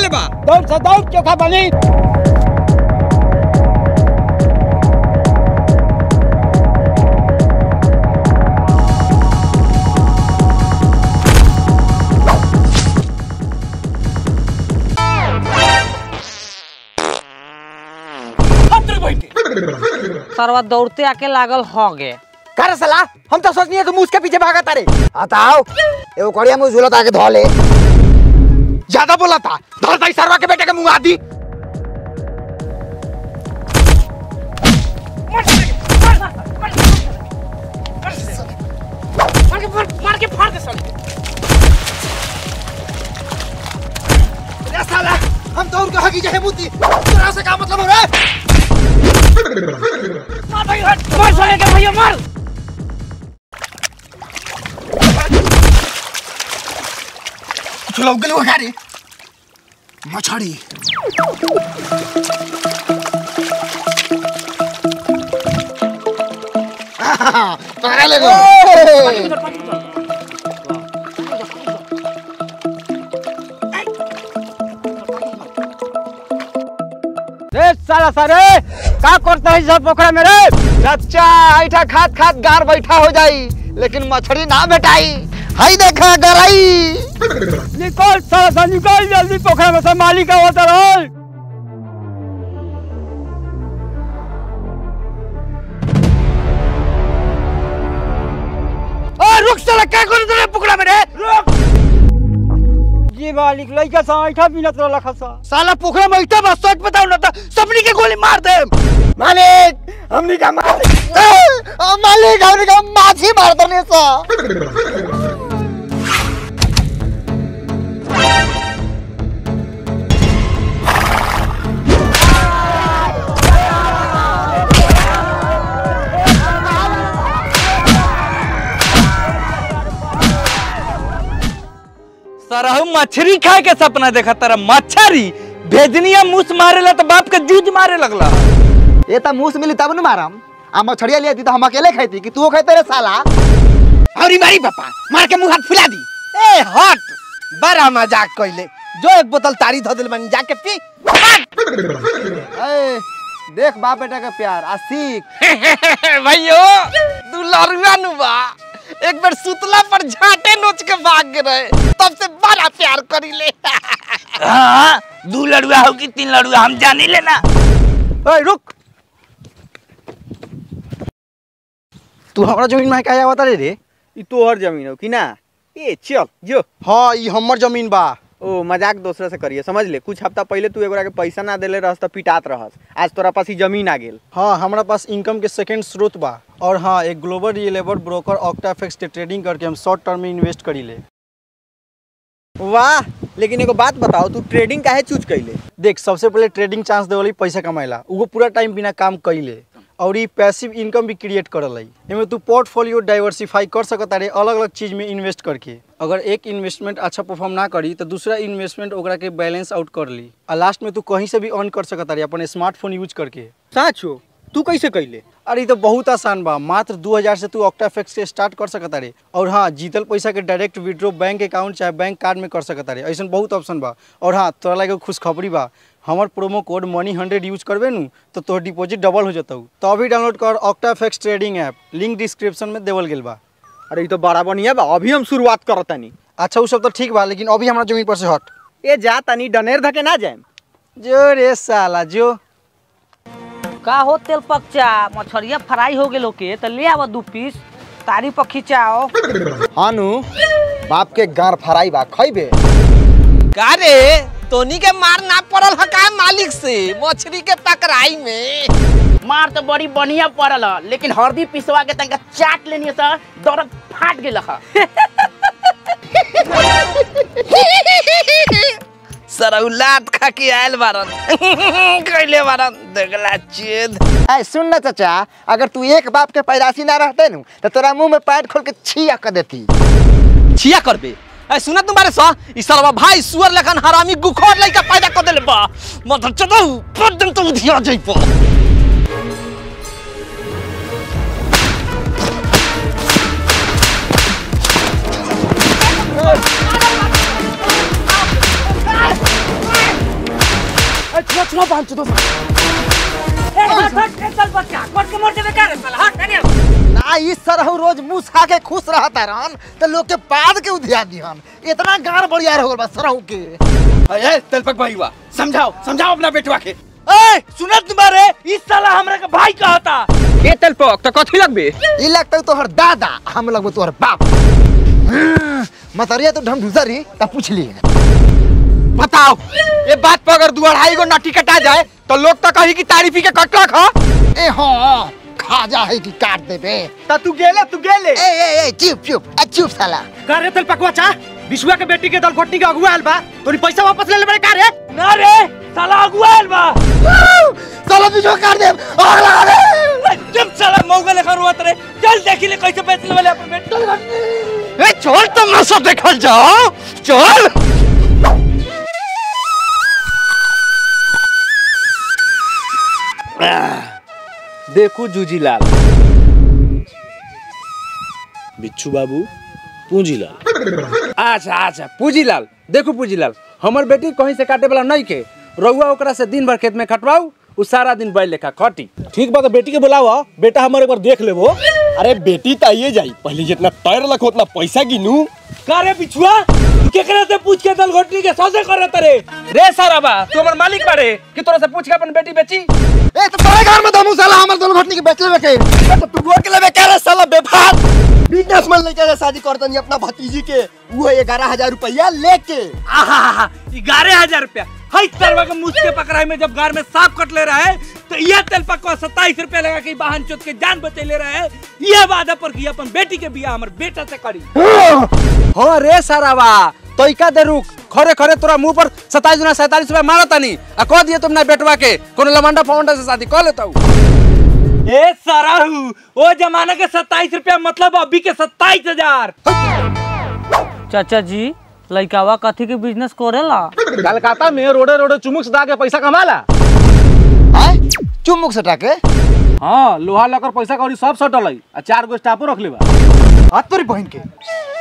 ले बा दौड़ से दौड़ चोखा बनी सरवा दौड़ते आके लागल हो गे कर सला हम तो सोचनी है तुम उसके पीछे भागा तारे बताओ एगो कड़िया मुंह झूलत आके धो ले ज्यादा बोला था धर दई सरवा के बेटे के मुंह आदि अरे साला हम तो उनका हकी जहे बुद्धि तेरा से का मतलब हो रहा है चलो गलो गाड़ी मछड़ी पकड़ा ले गो रे साला सारे का करता है सब पोखरा में रे चाचा ऐठा खात खात गार बैठा हो जाई लेकिन मछली ना भेटाई हाई देखा गराई निकल साला सा निकल जल्दी पोखरा में से मालिक आवत रहो ओ रुक साला का कर दे पुकड़ा में रे रुक जी मालिक लइका सा ऐठा बिनत रहला खसा साला पोखरा में ऐठा बस सच बताओ ना तो सबनी के गोली मार दे मालिक हमनी का मार ओ मालिक हमनी का माछी मार दने सा सरहु मछली खाए के सपना देखा तारा मछरी भेजनिया मुस मारेला तो बाप के जूझ मारे लगला ये तो मुंह से मिली तब न मारम आ मछड़िया लिया थी तो हम अकेले खाती कि तू खाते रे साला अरे मारी पापा मार के मुंह हाथ फुला दी ए हट बड़ा मजाक कइले जो एक बोतल तारी धो दिल बनी जाके पी ए, देख बाप बेटा का प्यार आ सीख भैयो तू लरुआ नु बा एक बार सुतला पर झाटे नोच के भाग रहे तब से बड़ा प्यार करी ले हाँ दू लड़ुआ हो कि तीन लड़ुआ हम जानी लेना ए, रुक तू हमारा जमीन में क्या आवता रे रे ई तोहर जमीन हो कि ना ए चल जो हाँ ई हमर जमीन बा ओ मजाक दूसरे से करिए समझ ले कुछ हफ्ता पहले तू एगोरा के पैसा ना देले रहस तो पिटात रहस आज तोरा पास ही जमीन आ गेल हाँ हमारा पास इनकम के सेकंड स्रोत बा और हाँ एक ग्लोबल रिलेबल ब्रोकर ऑक्टाफेक्स के ट्रेडिंग करके हम शॉर्ट टर्म में इन्वेस्ट करी ले वाह लेकिन एगो बात बताओ तू ट्रेडिंग काहे चूज कैले देख सबसे पहले ट्रेडिंग चांस देवली पैसा कमाएला वो पूरा टाइम बिना काम कैले और ये पैसिव इनकम भी क्रिएट करल है एमे तू पोर्टफोलियो डाइवर्सिफाई कर सकता रे अलग अलग चीज में इन्वेस्ट करके अगर एक इन्वेस्टमेंट अच्छा परफॉर्म ना करी तो दूसरा इन्वेस्टमेंट ओकरा के बैलेंस आउट कर ली और लास्ट में तू कहीं से भी अर्न कर सकता रे अपन स्मार्टफोन यूज करके सच हो तू कैसे कैले अरे ई तो बहुत आसान बा मात्र दू हजार से तू ऑक्टाफेक्स से स्टार्ट कर सकता रे और हाँ जीतल पैसा के डायरेक्ट विड्रॉ बैंक अकाउंट चाहे बैंक कार्ड में कर सकता रे ऐसा बहुत ऑप्शन बा और हाँ तोरा लगे खुशखबरी बा हमार promo code money hundred use करबे नु तो तोहर डिपॉजिट डबल हो जतौ तो अभी डाउनलोड कर OctaFX trading app link description में देवल गेल बा अरे ई तो बड़ा बढ़िया बा अभी हम शुरुआत करतानी अच्छा वो सब तो ठीक बा लेकिन अभी हमारा जमीन पर से हट ए जा तनी डनेर धके ना जाएम जो रे साला जो का हो तेल पकचा मछरिया फ्राई हो गेलो के तो ले आवा दू पीस तारी पर खिंचाओ हानु बाप के गार फराई बा खइबे का रे तोनी के मार ना पड़ल ह का मालिक से मछली के पकड़ाई में मार तो बड़ी बढ़िया पड़ल ह, लेकिन हल्दी पिसवा के तनिका चाट लेनी त दर्द फाट गेल ह सरौलात खा के आयल बारन कैले बारन देखला चेद ऐ सुन ना चाचा अगर तू एक बाप के पैदाशी ना रहते नु तो तोरा मुंह में पैर खोल के छिया कर देती छिया करबे ऐ सुना तुम्हारे सा ई सरवा भाई सुअर लखन हरामी गुखोर लइका पैदा कर देले बा मत चदौ पदन तो उधिया जइपो सुना पाँच दो ना इस सरहु रोज मुंह खा के खुश रहता रहन तो लोग के बाद के उधिया दिहन इतना गार बढ़िया हो गल बा सरहु के ए तेलपक भाई हुआ समझाओ समझाओ अपना बेटवा के ए सुनत तुम्हारे इस साला हमरा के भाई कहता ए तेलपक तो कथी लगबे ई लगता तोहर दादा हम लगबो तोहर बाप मतरिया तो ढम ढूसरी तब पूछ ली बताओ ये बात पर अगर दू अढ़ाई गो नटी कटा जाए तो लोग तो कही कि तारीफी के कटला खा ए हाँ खाजा है कि काट देबे ता तू गेले तू गेले ए ए ए चुप चुप ए चुप साला का रे तेलपकवा चा विश्वा के बेटी के दल घोटनी के अगुआ आयल बा तोरी पैसा वापस ले ले बड़े का रे ना रे साला अगुआ आइल बा साला बीजो काट दे आग लगा दे जब साला मौका लेखा रोत रे चल देखी ले कैसे बेचने वाले अपन बेटा ए छोड़ तमाशा देखल जाओ चल देखू जूजीलाल बिच्छू बाबू पूंजीलाल अच्छा अच्छा पूंजीलाल देखू पूंजीलाल हमर बेटी कहीं से काटे वाला नहीं के रउआ ओकरा से दिन भर खेत में खटवाऊ उ सारा दिन बैल लेखा खटी ठीक बा तो बेटी के बुलावा बेटा हमारे एक बार देख लेबो अरे बेटी तो आइए जाई पहले जितना तैर लख उतना पैसा गिनू का रे बिछुआ तू केकरा से पूछ के दल घोटनी के सौदे करत रे रे सारा बा तू हमर मालिक बारे कि तोरा से पूछ के अपन बेटी बेची ए तो तोरे घर में दमू साला हमर दोनों घटनी के बेच लेबे के तो तू वो के लेबे करे साला बेफार बिजनेसमैन लेके जा शादी करतनी अपना भतीजी के वो ग्यारह हजार रुपया लेके आहा ग्यारह हजार रुपया हई तरवा के मुझ के पकड़ाई में जब गार में सांप कट ले रहा है तो यह तेल पकवा सत्ताईस रुपया लगा के वाहन चोत के जान बचे ले रहा है यह वादा पर कि अपन बेटी के बियाह हमर बेटा से करी हाँ रे सारा बा तो इका दे रुक खरे खरे तोरा मुंह पर सताईस गुना सैतालीस रुपया मारा तानी आ कह दिए तुमने बेटवा के कोनो लमंडा फवंडा से शादी कर लेता ए सराहू ओ जमाना के सत्ताईस रुपया मतलब अभी के सत्ताईस हजार चाचा जी लइकावा कथी के बिजनेस करेला कलकत्ता में रोडे रोडे चुमुक सदा के पैसा कमाला हैं चुमुक सटा के हाँ लोहा लकर पैसा कौड़ी सब सटल है आ चार गो स्टाफो रख लेबा हाथ तोरी बहन के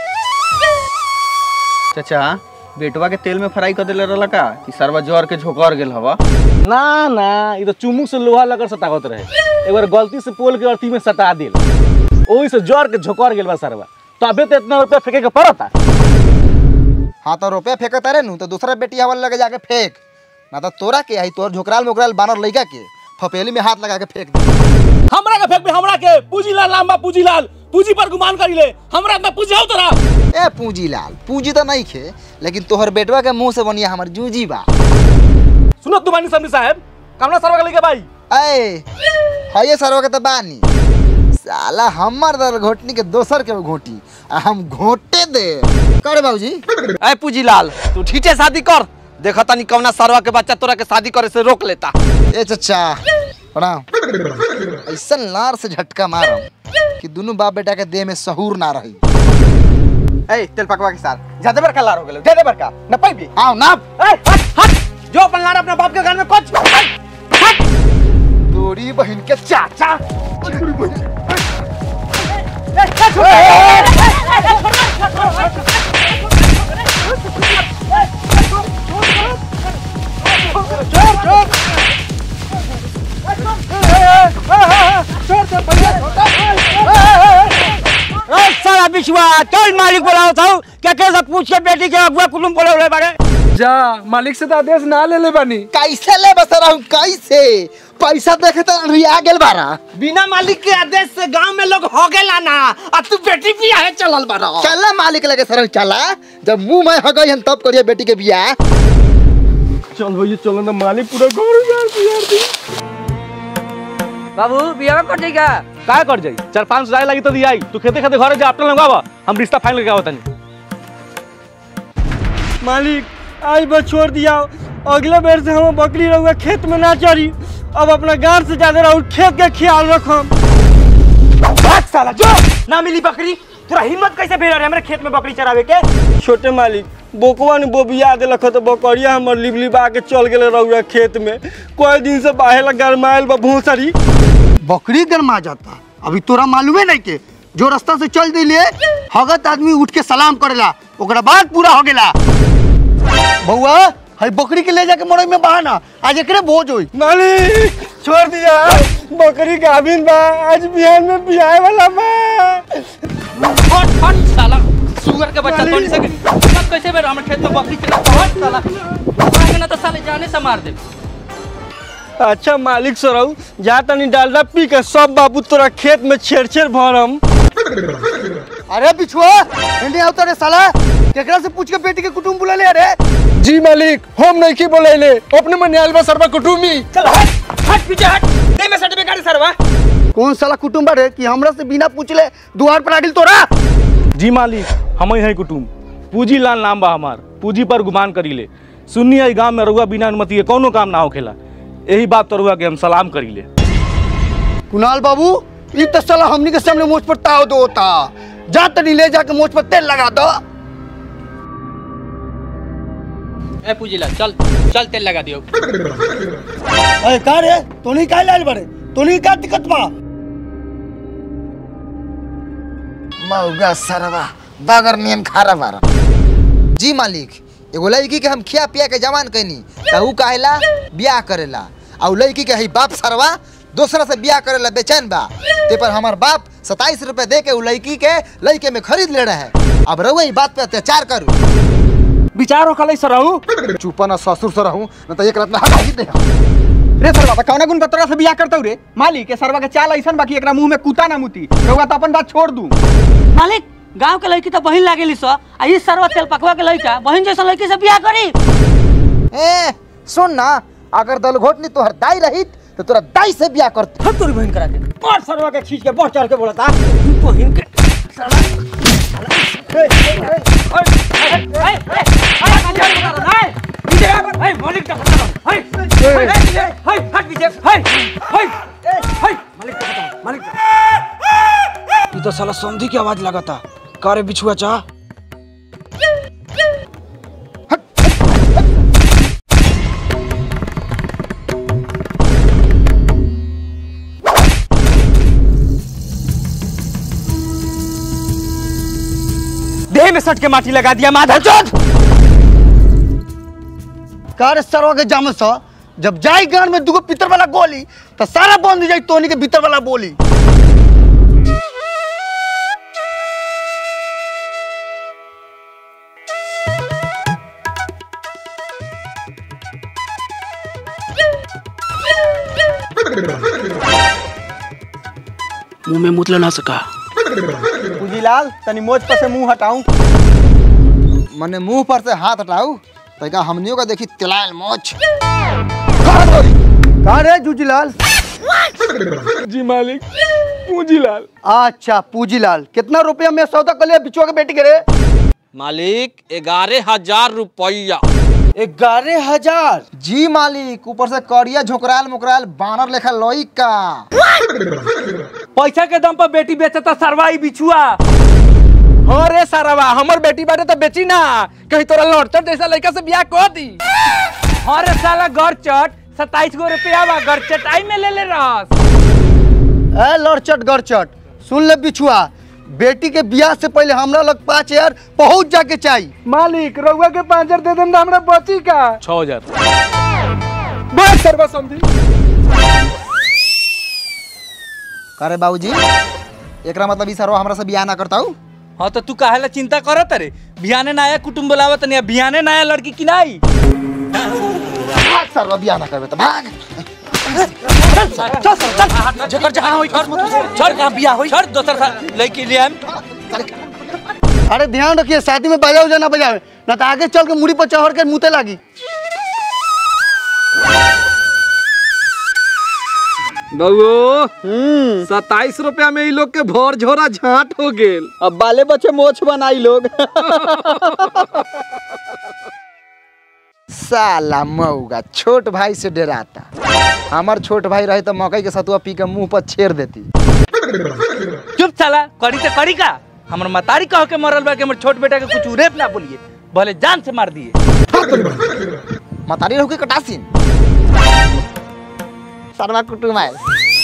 चाचा बेटवा के तेल में फ्राई कर देले रहला का कि सरवा जर के झोकर गेल हवा ना ना ये तो चुमुक से लोहा लकर सटावत रहे एक बार गलती से पोल के अर्थी में सटा दिल ओही से जर के झोकर गेल बा सरवा तो अबे तो इतना रुपया फेंके के पड़ता हाँ तो रुपया फेंकत रे नु तो दूसरा बेटी हवा लगे जाके फेंक ना तो तोरा के आई तोर झोकराल मोकराल बानर लइका के फपेली में हाथ लगा के फेंक दे हमरा के फेंक बे हमरा के पूजीलाल लांबा पूजीलाल पूजी पर गुमान करी ले हमरा में पूजाओ तोरा ए पूंजी लाल पूंजी तो नहीं खे लेकिन तोहर बेटवा के मुंह से बनिया हमर जूजी बा सुनो तुम्हारी समझी साहब कामना सरवा के लेके भाई ए हये सरवा के तो बानी साला हमर दर घोटनी के दोसर के घोटी आ हम घोटे दे करे बाबूजी ए पूजीलाल तू ठीठे शादी कर देखा तानी कौना सरवा के बच्चा तोरा के शादी करे से रोक लेता ए चचा प्रणाम ऐसा लार से झटका मारम कि दोनों बाप बेटा के देह में सहूर ना रही ए तेल पकवा के साथ ज्यादा बड़का लार हो गेलो ज्यादा बड़का न पैबी आओ ना ए हट हट जो अपन लाड़ अपना बाप के घर में कुछ तोरी बहन के चाचा साला बिछुआ चल मालिक बोलाओ था क्या कैसे पूछ के बेटी के अगुआ कुलुम बोले रहे बारे जा मालिक से तो आदेश ना ले ले बानी कैसे ले बसरा हूँ कैसे पैसा देखे तो रिया गेल बारा बिना मालिक के आदेश से गांव में लोग हो गेला ना अब तू बेटी बियाह है चलल बारा चला मालिक लगे सर चला जब मुंह में हो गई हम तब करिए बेटी के बियाह चल भैया चलो ना मालिक पूरा घर उजाड़ दिया दी बाबू बियाह कर देगा का कर जाई चार पाँच हजार लगी तो दियाई तू खेते खेते घरे जा अपना लगावा हम रिश्ता फाइनल करके आवतनी मालिक आज बस छोड़ दिया अगले बेर से हम बकरी रहुआ खेत में ना चरी अब अपना गांव से ज्यादा रहू खेत के ख्याल रखम साला जो ना मिली बकरी तोरा हिम्मत कैसे भेल रहे हमरे खेत में बकरी चरावे के छोटे मालिक बोकवा ने बोबिया देलक तो बकरिया हमर लिबलिबा के चल गेले रहुआ खेत में कोई दिन से बाहे लग गरमाइल बा भूसरी बकरी गरमा जाता अभी तोरा मालूमे नहीं के जो रास्ता से चल दिले हगत आदमी उठ के सलाम करेला ओकरा बाद पूरा हो गेला बउआ हई बकरी के ले जाके मरई में बहाना आज एकरे भोज होई मालिक छोड़ दिया बकरी गाभिन बा आज बिहान में बियाह वाला बा हट हट साला सुअर के बच्चा तोड़ सके सब कैसे बेर हमर खेत में बकरी चला हट साला आगे ना तो साले जाने से मार दे अच्छा मालिक सराऊ जा तनी डालडा पी के सब बाबू तोरा खेत में छेड़ छेड़ भरम अरे बिछुआ एने आवता रे साला केकरा से पूछ के बेटी के कुटुंब बुला ले अरे जी मालिक हम नहीं की बोले अपने मन आयल सरवा कुटुमी चल हट हट पीछे हट दे में सर्टिफिकेट गाड़ी सरवा कौन साला कुटुंब रे कि हमरा से बिना पूछले दुआर पर आडिल तोरा जी मालिक हम ही हैं कुटुम पूजी लाल नाम बा हमार पूजी पर गुमान करीले सुन्नी आई गांव में रउआ बिना अनुमति के कोनो काम ना होखेला यही बात तो रउआ के हम सलाम करीले कुणाल बाबू ई तो साला हमनी के सामने मुझ पर ताव दो होता जा तनी ले जाके मुझ पर तेल लगा दो ए पूजीला चल चल तेल लगा दियो अरे का रे तो नहीं का लाल बड़े तो नहीं का दिक्कत बा मौगा सरवा बगर नियन खारा बारा जी मालिक एगो लड़की के हम खिया पिया के जवान कैनी त ऊ काहेला बियाह करेला और लड़की के हई बाप सरवा दूसरा से बियाह करेला बेचैन बा ते पर हमार बाप सताईस रुपए दे के उ लड़की के लड़के में खरीद ले रहे है अब रहुआ ई बात पे अत्याचार करू विचार होखलै सरहू चुप न ससुर से रहूं न त एक रात में हटा ही दे रे सरवा बा कौना गुण बतरा से बियाह करतौ रे मालिक के सरवा के चाल ऐसन बाकी एकरा मुंह में कुता ना मुती रउआ तो अपन बात छोड़ दू मालिक गांव के लड़की तो बहिन लागेली स आ ई सरवा तेल पकवा के लड़का बहिन जैसा लड़की से बियाह करी ए सुन ना अगर दलघोटनी तोहर दाई रहित तो तोरा दाई से बियाह करते हम तोरी बहिन करा के और सरवा के खींच के बहुत चढ़ के बोला था बहिन के ई तो साला संधि की आवाज लगाता का रे बिछुआ चा देह में सट के माटी लगा दिया माधा चोट का रे सरवा के जाम सा जब जाई गान में दुगो पितर वाला गोली तो सारा बंद हो जाई तोनी के भीतर वाला बोली मुंह में मुतला ना सका पूजीलाल तनी मोज पर से मुंह हटाऊं मने मुंह पर से हाथ हटाऊ तैका हमनियों का देखी तिलायल मोच का रे जूजीलाल जी मालिक पूंजीलाल अच्छा पूजीलाल कितना रुपया में सौदा कर लिया बिचुआ के बेटी के रे मालिक ग्यारह हजार रुपया ग्यारह हजार जी मालिक ऊपर से करिया झोकराल मुकराल बानर लेखा लोई का पैसा के दम पर बेटी बेचता सरवाई बिछुआ हाँ रे सारावा हमर बेटी बाटे तो बेची ना कहीं तोरा लड़चट जैसा लड़का से बियाह कर दी अरे साला गरचट सताईस गो रुपया बा गरचट आई में ले ले रहस ए लड़चट गड़चट सुन ले बिछुआ बेटी के बियाह से पहले हमरा लग पाँच हजार पहुंच जाके चाहिए मालिक रउआ के पाँच हजार दे देम ना हमरा बची का छः हजार बस सरवा संधि करे बाबूजी एकरा मतलब ई सरवा हमरा से बियाह ना करता हूँ हाँ तो तू काहे ला चिंता करत रे बिहाने नया कुटुंब बुलावत नहीं बिहाने नया लड़की की नहीं भाग सरवा बियाह ना करबे तो भाग जकर जहां होई छोड़ छोड़ कहां बियाह होई छोड़ दोसर सा लड़की ले आम अरे ध्यान रखिए शादी में बजाओ जाना बजावे ना तो आगे चल के मुड़ी पर चढ़ के मुते लागी बउओ सताईस रुपया में ई लोग के भर झोरा झाट हो गेल अब बाले बच्चे मोछ बनाई लोग साला मऊगा छोट भाई से डराता हमार छोट भाई रहे तो मकई के सतुआ पी के मुंह पर छेड़ देती चुप साला करी तो करी का हमर मतारी कह के मरल बा के हमर छोट बेटा के कुछ रेप ना बोलिए भले जान से मार दिए मतारी रहू के कटासीन सरवा कुटुम आयल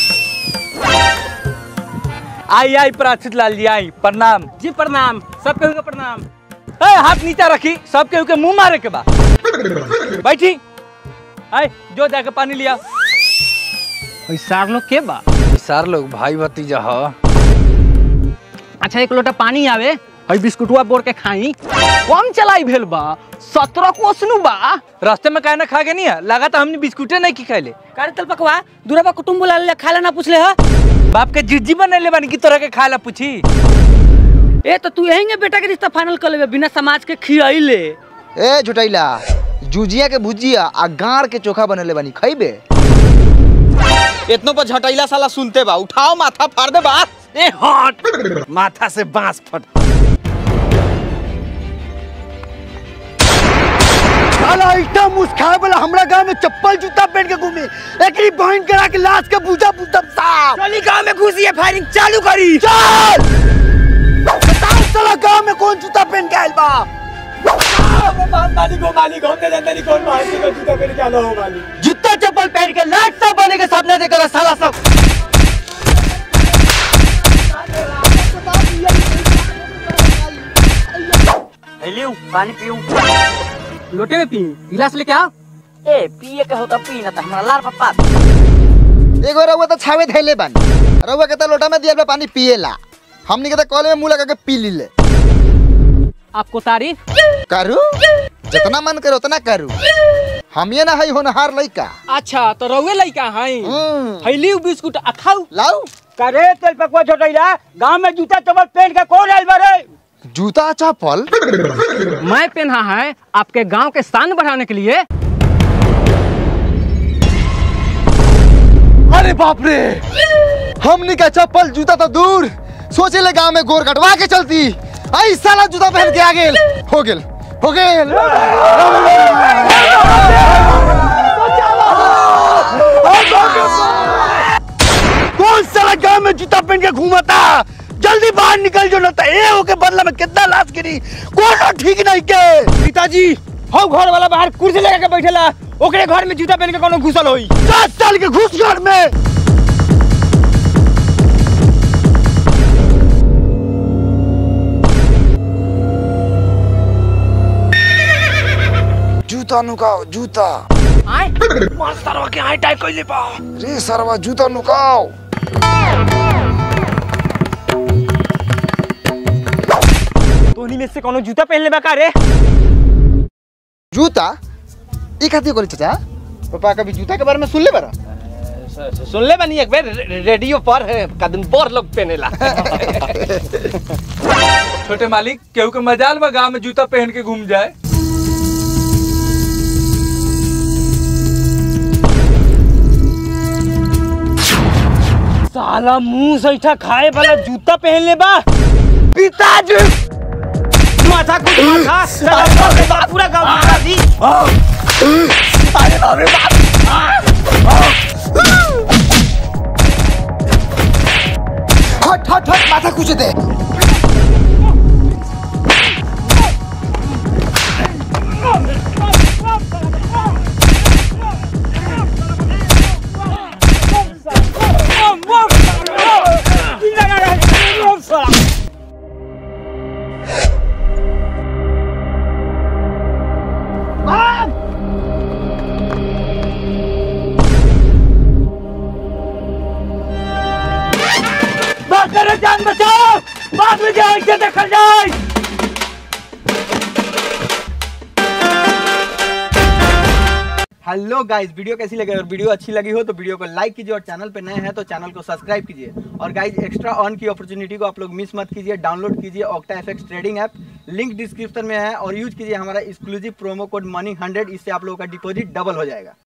आई आई प्राचित लाल जी आई प्रणाम जी प्रणाम सब केहू के प्रणाम ए हाथ नीचा रखी सब केहू के मुंह मारे के बा बैठी आए जो जाके पानी लिया सार लोग के बा सार लोग भाई भतीजा ह अच्छा एक लोटा पानी आवे हई बिस्कुटवा बोर के खाई कम चलाई भेल बा सत्रह कोसनु बा रास्ते में काहे ना खा के नहीं है लगा तो हमने बिस्कुटे नहीं की खाइले कारे तल पकवा दूरबा कुटुंब बुला ले खाला ना पूछले ह बाप के जिज्जी बनैले बानी की तरह के खाए ला पूछी ए तो तू यहीं बेटा के रिश्ता फाइनल कर लेबे बिना समाज के खियाइले ए झुटैला जुजिया के भुजिया आ गाड़ के चोखा बनले बानी खइबे इतनो पर झटैला साला सुनते बा उठाओ माथा फाड़ दे बा ए हट माथा से बांस फट साला इतना मुस्खाए वाला हमरा गांव में चप्पल जूता पहन के घूमे एकरी बहन करा के लाश के पूजा पूतब साहब चली गांव में घुसी है फायरिंग चालू करी चल बताओ साला गांव में कौन जूता पहन के आइल बा जूता चप्पल पहन के लाट सब बने के सामने देखा साला सब पानी पीऊ लोटे में पी गिलास लेके आओ ए पिए के होता पी ना तो हमरा लार पप्पा एगो रउआ तो छावे धैले बानी रउआ के तो लोटा में दिया पानी पिएला हमनी के तो कॉल में मुंह लगा के पी लीले आपको तारीफ करू जितना मन करे उतना करू हम ये ना हई होनहार लइका अच्छा तो रउए लइका हई हम्म, फैली बिस्कुट आ खाऊ लाऊ करे तेल पकवा छोटैला गांव में जूता चप्पल पहन के कौन आइल बारे जूता चप्पल मैं पहना है आपके गांव के शान बढ़ाने के लिए अरे बाप रे हमनी का चप्पल जूता तो दूर सोचे ले गांव में गोर कटवा के चलती आई साला जूता पहन के आ गेल हो गेल हो गेल कौन साला गांव में जूता पहन के घूमता जल्दी बाहर निकल जो ना तो ए होके बदला में कितना लाश गिरी कोनो ठीक नहीं के पिताजी हम घर वाला बाहर कुर्सी लगा के बैठेला ओकरे घर में जूता पहन के कोनो घुसल होई दस साल के घुस घर में जूता नुकाओ जूता रे सरवा जूता नुकाओ तोहनी में से कोनो जूता पहन ले का रे जूता ई खातिर कोली चाचा पापा कभी जूता के बारे में सुन ले बरा सुन ले बनी एक बार रेडियो पर कदम बोर लोग पहनेला छोटे मालिक केहू के मजाल बा गांव में जूता पहन के घूम जाए साला मुंह सैठा खाए वाला जूता पहन ले बा पिताजी माथा कुछ माथा साला बोल के बा पूरा गांव मारा दी अरे बाप रे बाप हट हट हट माथा कुछ दे बात करे जान बचाओ बाद में जाए के देखल जाए हेलो गाइस वीडियो कैसी लगी अगर वीडियो अच्छी लगी हो तो वीडियो को लाइक कीजिए और चैनल पे नए हैं तो चैनल को सब्सक्राइब कीजिए और गाइस एक्स्ट्रा ऑन की अपॉर्चुनिटी को आप लोग मिस मत कीजिए डाउनलोड कीजिए Octa FX trading app link description में है और यूज कीजिए हमारा exclusive promo code money hundred इससे आप लोगों का डिपॉजिट डबल हो जाएगा